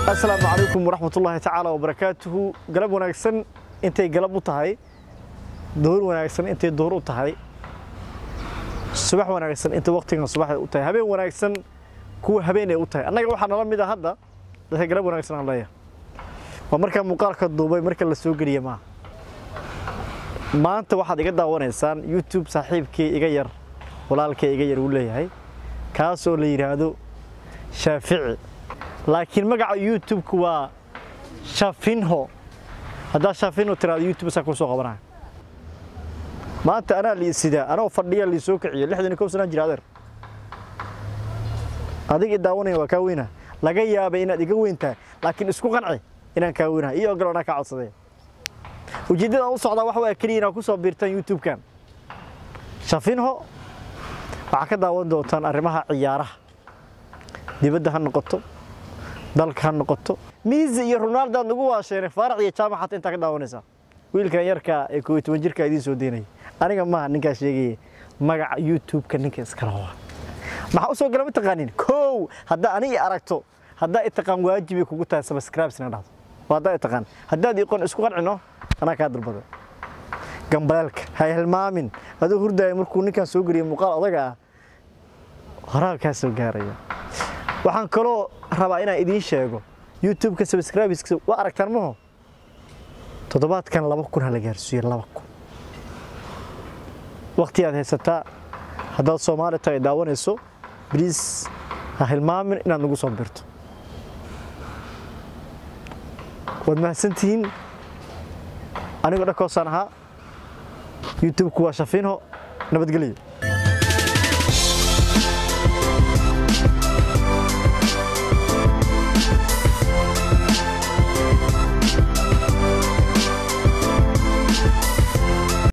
asalaamu calaykum waraxmatullaahi tacaala wabarakaatuhu galab wanaagsan intay galab u tahay duhur wanaagsan intay duhur u tahay subax wanaagsan intay waqtigan subax u tahay habeen wanaagsan kuwa habeen ay u tahay annaga waxaa nala mid a hadda dadka galab wanaagsan aan leeyahay waa markaa muuqaalka duubay marka la soo geliya maaha maanta waxaad iga daawanaysaan youtube saaxiibkii iga yar walaalkay iga yar uu leeyahay kaasoo la yidhaahdo shaafici laakiin magaca youtube-ku waa shafinho haddaa shafinho tiraado youtube saa kuu soo qabanaya maanta anaa liisidaa anoo fadhiya liisoo kiciyo lixdan iyo kow sanaan jira adeer adig i daawanaya waa kaa weynaa laga yaabay inaad iga weyn tahay laakiin isku qanci inaan kaa weynahay iyo ogol anaa kaa codsaday ujeeddada aan u socdaa waxa waa keliya inaad ku soo biirtaan youtube-kan shafinho waxaa ka daawan doontaan arrimaha ciyaaraha dibadda ha noqoto dalka ha noqoto miisi iyo ronaldo aad nagu waasheenay faarac iyo jaamac xataa intaa ka daawanaysaa wiilkan yarka ee kooiyo toban jirka idiin soo deynaya aniga maaha ninkaa sheegaya magaca youtube-ka ninka iskala waa maxaa u soo gala ma taqaanin kow haddaa ani i aragto haddaa i taqaan waajibay kugu tahay subscribesna dhahdo waa haddaa i taqaan haddaad iqoon isku qancino anaa kaa dalbada gambaleelka ha hilmaamin aduu hurdaya markuu ninkan soo geliya muuqaal odaga ah horaa kaa soo gaaraya waxaan kaloo rabaa inaan idiin sheego youtube-ka subscribeska waa aragtaan maho toddobaadkan laba kun ha la gaarsiiyo laba kun waqti aad haysataa haddaad soomaali tahay daawanayso bliis ha hilmaamin inaad nagu soo birto waad mahadsantihiin anigoo dhankoosaan ahaa youtube-ku waa shafiinho nabadgelyo